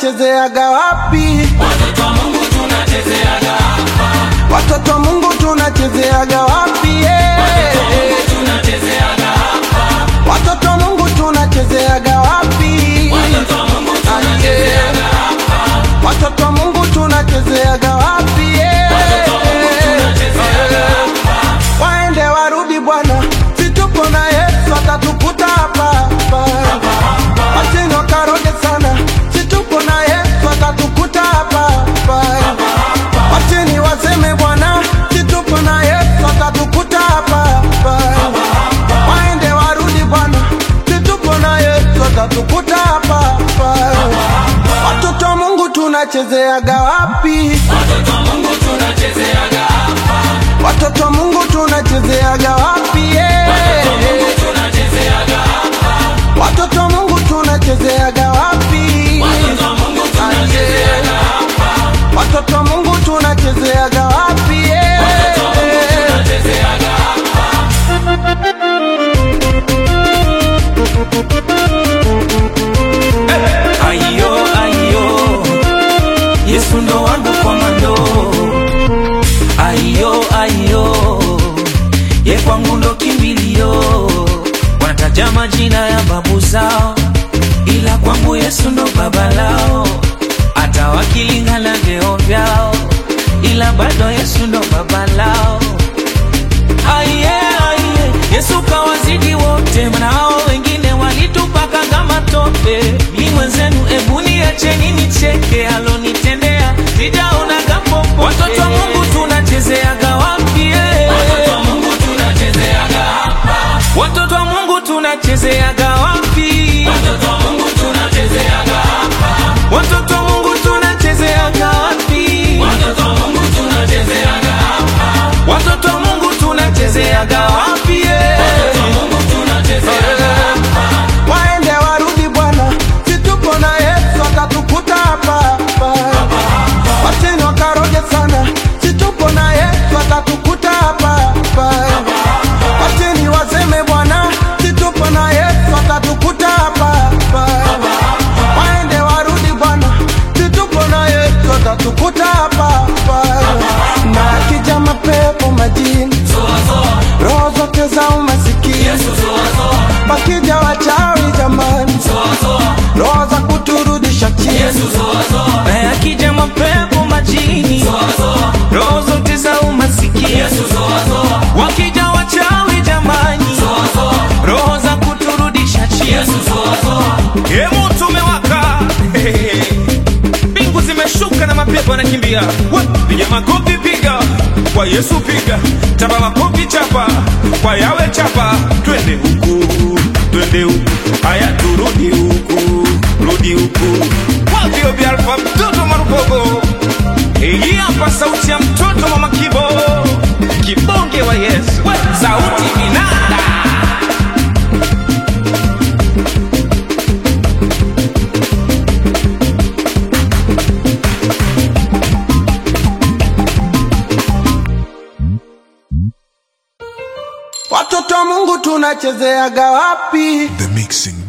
tunachezeaga wapi? Watoto wa Mungu tunachezeaga hapa. Watoto wa Mungu tunachezeaga wapi? Yeah. Tunachezeaga hapa. Watoto wa Mungu tunachezeaga wapi? Watoto wa Mungu tunachezeaga hapa. Watoto wa Mungu tunachezeaga wapi? Yeah. tunachezeaga hapa. Waende warudi Bwana, si tupo na Yesu atatukuta hapa hapa. Wacheni wakaroge sana, si tupo na Yesu atatukuta hapa hapa. Wacheni waseme Bwana, si tupo na Yesu atatukuta hapa hapa. Waende warudi Bwana, si tupo na Yesu atatukuta hapa hapa. Watoto wa Mungu tunachezeaga wapi? Watoto wa Mungu tunachezeaga hapa. Watoto wa Mungu tunachezeaga wapi? Yeah. Mungu tunachezeaga hapa. Watoto wa Mungu tunachezeaga wapi? Watoto wa Mungu tunachezeaga hapa. Watoto wa Mungu tunachezeaga wapi? Yeah. Watoto wa Mungu tunachezeaga hapa. Ayo, ayo, Yesu ndo wangu komando. Ayo, ayo, ye kwangu ndo kimbilio. Wanataja majina ya babu zao, ila kwangu Yesu ndo baba lao. Hata wakilingana vyeo vyao, ila bado Yesu ndo baba lao. Aye, aye, Yesu kawazidi wote, maana hao wengine walitupaka kama tope. Mimi mwenzenu, ebu niacheni nicheke, alonitendea sijaona kapopo. Watoto wa Mungu tunachezeaga wapi? eh? Watoto wa Mungu tunachezeaga hapa. Watoto wa Mungu tunachezeaga wapi? Watoto wa Mungu tunachezeaga hapa. Watoto wa Mungu tunachezeaga wapi? Watoto wa Mungu tunachezeaga hapa. Watoto wa Mungu tunachezeaga wapi? eh? Watoto wa Mungu tunachezeaga hapa. Waende warudi Bwana, si tupo na Yesu atatukuta hapa hapa. Wacheni wakaroge sana, si tupo na Yesu atatukuta hapa hapa. Wacheni waseme Bwana, si tupo na Yesu atatukuta hapa hapa. Waende warudi Bwana, si tupo na Yesu atatukuta hapa hapa. Na akija mapepo majini, Zoa zoa. roho zote za umasikini Yesu zoa zoa. Wakija wachawi jamani, Zoa zoa. roho za kuturudisha chini. Yesu zoa zoa. Na yakija mapepo majini, Zoa zoa. roho zote za umasikini, Yesu zoa zoa. wakija wachawi jamani, Zoa zoa. roho za kuturudisha chini. Yesu zoa zoa. Ye moto umewaka, mbingu zimeshuka na mapepo yanakimbia. We, Piga makofi, piga kwa Yesu, piga chapa makofi, chapa kwa yawe, chapa twende huku, twende huku, haya turudi huku, rudi huku. Wavyo vya Alfa, mtoto Marubogo, hii hapa sauti ya mtoto Mama Kibo, kibonge wa Yesu, We, sauti vinanda Watoto wa Mungu tunachezeaga wapi? The Mixing